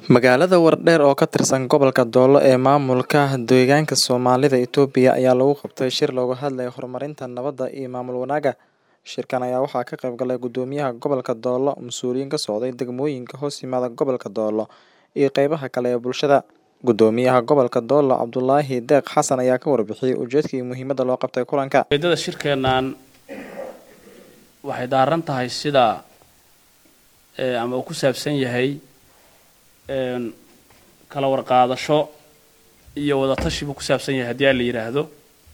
Magaalada Wardheer oo ka tirsan gobolka Doolo ee maamulka deegaanka Soomaalida Itoobiya ayaa lagu qabtay shir looga hadlayo horumarinta nabadda iyo maamul wanaagga. Shirkan ayaa waxaa ka qayb galay Gudoomiyaha Gobolka Doolo, mas'uuliyiin ka socday degmooyinka hoos yimaada gobolka Doolo, iyo qaybaha kale ee bulshada. Gudoomiyaha Gobolka Doolo, Cabdulaahi Deeq Xasan ayaa ka warbixiyay ujeedka iyo muhiimadda loo qabtay kulanka. ujeedada shirkeennan waxay daaran tahay sida ee, ama uu ku saabsan yahay een, kala warqaadasho iyo wadatashi buu ku saabsan yahay haddii aan la yidhaahdo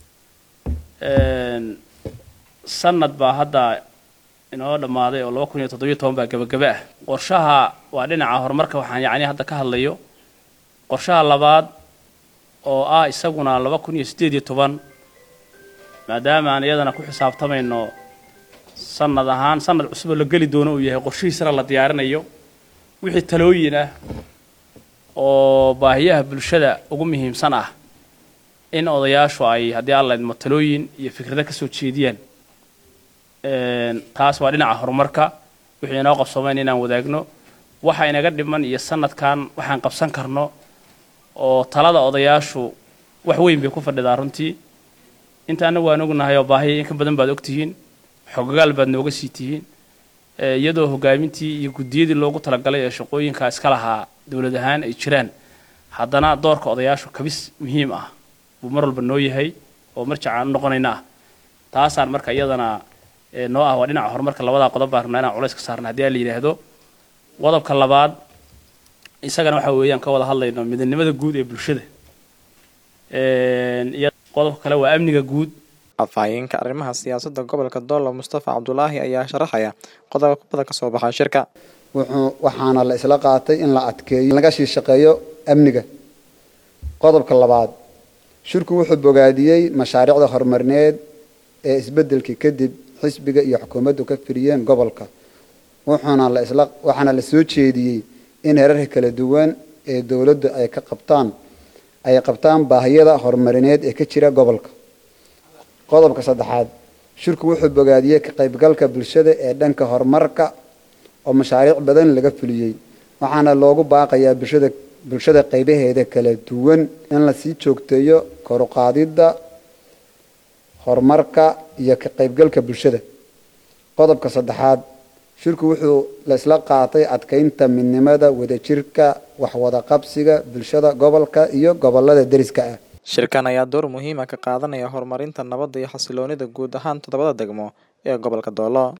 Een, sanad baa hadda inoo dhammaaday oo laba kun iyo toddobiyo toban baa gebagaba ah qorshaha waa dhinaca horumarka waxaan yacni hadda ka hadlayo qorshaha labaad oo ah isaguna laba kun iyo siddeed iyo toban maadaama aan iyadana ku xisaabtamayno sanad ahaan sanad cusub oo la geli doono uu yahay qorshihiisana la diyaarinayo wixii talooyin ah oo baahiyaha bulshada ugu muhiimsan ah in odayaashu ay haddii alla idmo talooyin iyo fikrado ka soo jeediyaan Een, taas waa dhinaca horumarka wixii inoo qabsoomayn inaan wadaagno waxa inaga dhiman iyo sanadkan waxaan qabsan karno oo talada odayaashu wax weyn bay ku fadhidaa runtii inta anagu waan ognahay oo baahiya in ka badan baad ogtihiin xogagaal baad nooga sii tihiin ee, iyadoo hogaamintii iyo guddiyadii loogu talagalay ee shaqooyinka iska lahaa dowlad ahaan ay jiraan haddana doorka odayaashu kabis muhiim ah buu mar walba noo yahay oo marjacaan u noqonayna ah taasaan marka iyadana ee, noo ah waa dhinaca horumarka labadaa qodob baan rabnaa inaan culays ka saarna haddii aan la yidhaahdo qodobka labaad isagana waxa weeyaan ka wada hadlayno midnimada guud ee bulshada Een, iyo qodobka kale waa amniga guud Afhayeenka arrimaha siyaasadda gobolka Doolo, Mustafa Cabdulaahi ayaa sharaxaya qodobada ka soo baxa shirka. wuxuu waxaana la isla qaatay in la adkeeyo laga sii shaqeeyo amniga qodobka labaad shirku wuxuu bogaadiyey mashaariicda horumarineed ee isbeddelkii kadib xisbiga iyo xukuumaddu ka firiyeen gobolka wuxuuna la isla waxaana la soo jeediyey in heerarka kala duwan ee dowladdu ay ka qabtaan ay qabtaan baahiyada horumarineed ee ka jira gobolka qodobka saddexaad shirku wuxuu bogaadiyey ka qaybgalka bulshada ee dhanka horumarka oo mashaariic badan laga fuliyey waxaana loogu baaqayaa bulshada bulshada qaybaheeda kala duwan in la sii joogteeyo kor u qaadidda horumarka iyo ka qaybgalka bulshada qodobka saddexaad shirku wuxuu la isla qaatay adkeynta midnimada wadajirka waxwada qabsiga bulshada gobolka iyo gobolada deriska ah Shirkan ayaa door muhiim ah ka qaadanaya horumarinta nabadda iyo xasilloonida guud ahaan toddobada degmo ee gobolka Doolo.